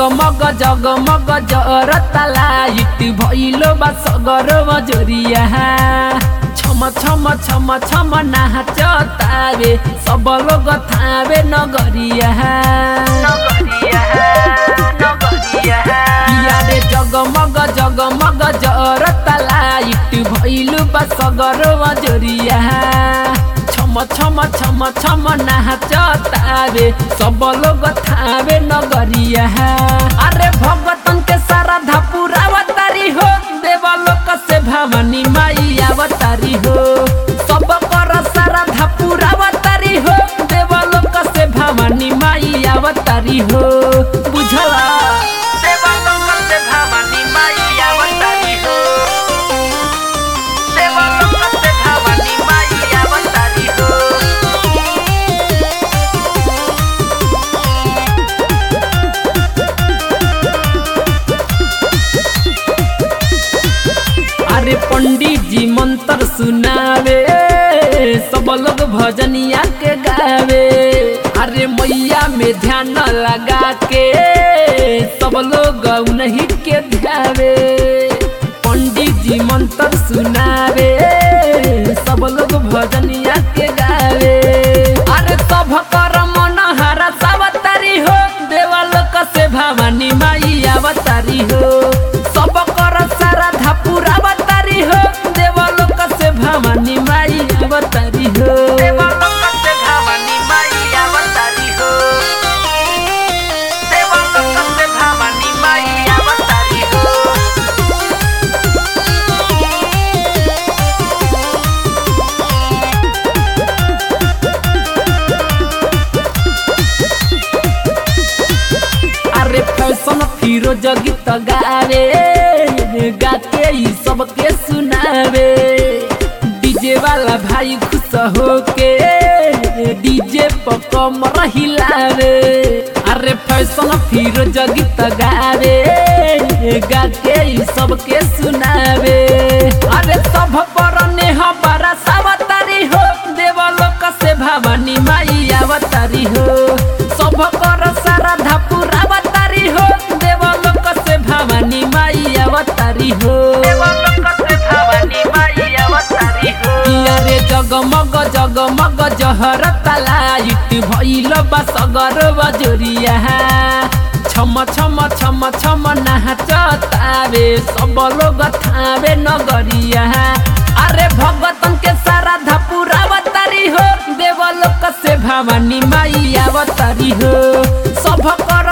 जगमग जगमग जरता लाइट भइलो बा सगर मजोरिया छम छम छम छम नाचतावे सब लोग थावे नगरिया किया रे जगमग जगमग जरता लाइट भइलो बा सगर मजोरिया छम छम छम छम नाचतावे सब लोग थावे नगरिया अरे भगतन के सारा धपुरावतारी हो देवलोक से भवानी माई अवतारी हो सब कर सारा धपुरावतारी हो देवलोक से भवानी माई अवतारी हो बुझला देवलोक से भवानी माई अवतारी हो देवलोक से भवानी माई अवतारी हो अरे पंडित जी मंत्र सुनावे सब लोग भजनिया के गावे अरे मैया में ध्यान लगा के सब लोग उन्हीं के ध्यावे पंडित जी मंत्र सुनावे सब लोग भजनिया के गावे अरे सब कर मन हरा सावतारी हो देवलोक से भवानी माई अवतारी हो सब कर सारा धापुर अवतारी हो देवलोक से भवानी माई अवतारी हो देवलोक से भवानी माई अवतारी हो देवलोक से भवानी माई अवतारी हो अरे फैशन फिरोज गीत गावे गाके ई सबके सुनावे डीजे वाला भाई खुश होके डीजे पर कमर हिलावे अरे फैशन फिरोज गीत गावे गाके ई सबके सुनावे अरे सब पर नेह बड़ा सावतारी हो देवलोक से भवानी माई अवतारी हो सब कर सारा धापुर अवतारी हो देवलोक से भवानी माई अवतारी हो देवलोक से भवानी माई अवतारी हो रे जगमग जगमग जहरता लाइट भइल बा सगर बजोरिया छम छम छम छम नाचतावे सब लोग थावे नगरिया अरे भगतन के सारा धापुर अवतारी हो देवलोक से भवानी माई अवतारी हो सब कर